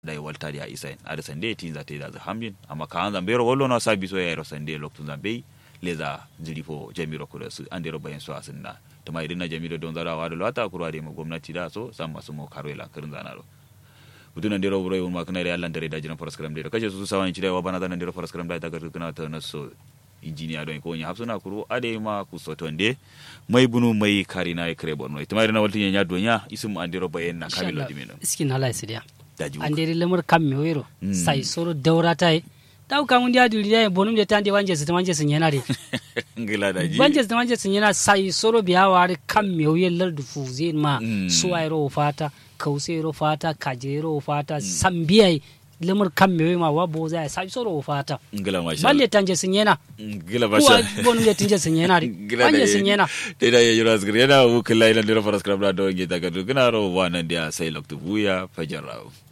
da walta ya isa ada sande tin za te da hamjin amma ka an zambe ro wollo no sabi so ya ro sande loktu zambe leza zilifo jamiro kuda su an dero bayan su asinna to mai dinna jamiro don zara wa da lata kurwa da mu gwamnati da so san masu mo karo la kirin zana ro butuna ndero buro yun ma kana da Allah dare da jiran faras karam da kace su sawan ci da wa bana da ndero faras karam da ta ga kana ta naso injiniya don ko nya hafsuna kuru ade ma ku sotonde mai bunu mai karina e kre bonno to mai na walti nya donya isum andero bayen na kamilo dimino iskin hala isidia daji andere lemur kam mi wero sai soro dawra tai taw kam ndi adu riya bonum de tande wanje su wanje sun yana de ngila daji wanje su wanje sun yana sai soro biya ware kam mi wiye lardu fuze ma suwairo fata kausero fata kajero fata sambiyai lemur kam mi ma wa boza sai soro fata ngila masha balle tanje sun yana ngila kuwa masha bonum de tanje sun yana de Gila wanje da sun yana te da ya jura zgri yana wukila ila ndero faras karam da do ngi daga dugna ro wana ndia sai loktu buya fajarao